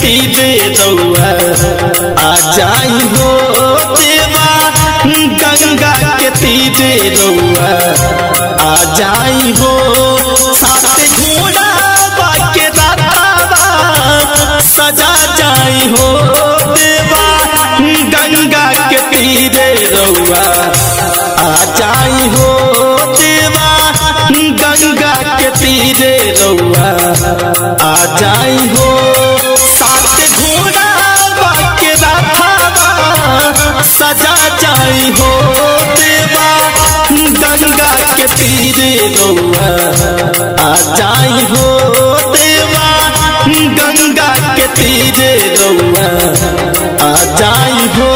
तीरे रउआ आ जाई हो देवा गंगा के तीरे रउआ आ जाई हो साथ घोड़ा बाके दातावा सजा जाई हो देवा गंगा के तीरे रउआ आ जाई हो देवा गंगा के तीरे रउआ आ जाई हो साथ घोड़ा बाके राथावा सजा जाई हो देवा गंगा के तीरे रउआ आ जाई हो देवा गंगा के तीरे रउआ आ जाई हो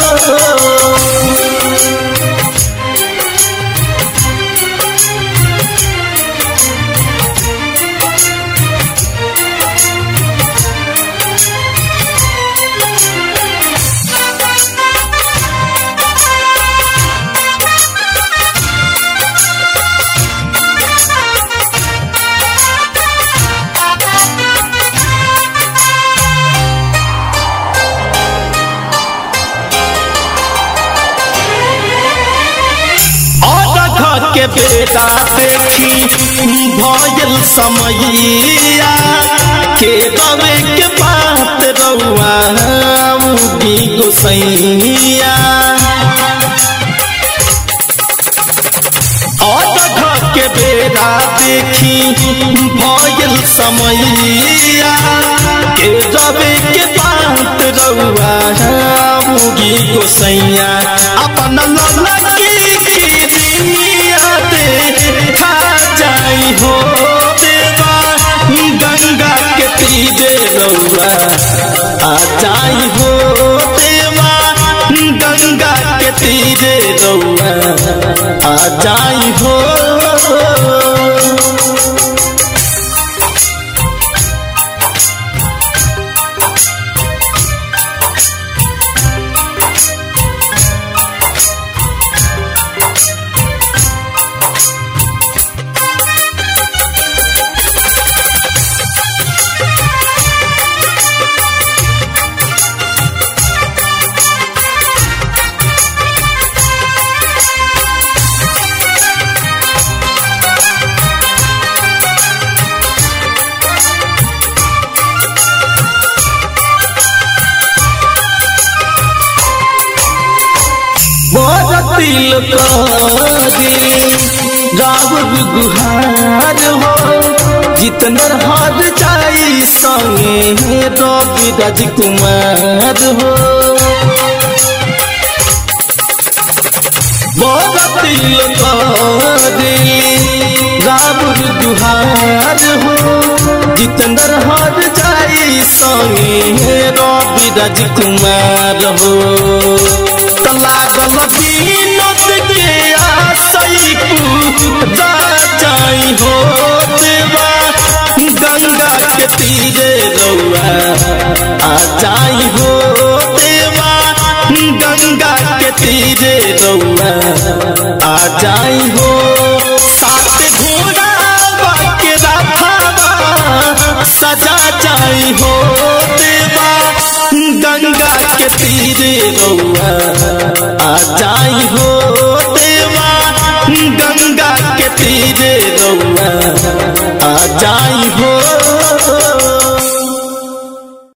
और के बेटा देखी भयल समैया के रवे के बात रउआ उगी गोसैया और के बेटा देखी भयल समैया के रवे के बात रउआ उगी गोसैया अपन ललकी दुनिया दे खा जाई हो देवा गंगा के तीरे रउआ आ जाई हो देवा गंगा के तीरे रउआ आ जाई हो तिल करी रावण गुहार हो जितनर हार जाई संगे रवि राजकुमार हो तिल करी रावण गुहार हो जितनर हार जाई संगे रवि राजकुमार हो लागल बीनत के आसई पूजा जाई हो देवा गंगा के तीरे रउआ आ जाई हो देवा गंगा के तीरे रउआ आ जाई हो सात घोड़ा बाके राथावा सजा जाई हो देवा गंगा के तीरे रउआ आ जाई हो देवा गंगा के तीरे रउआ आ जाई हो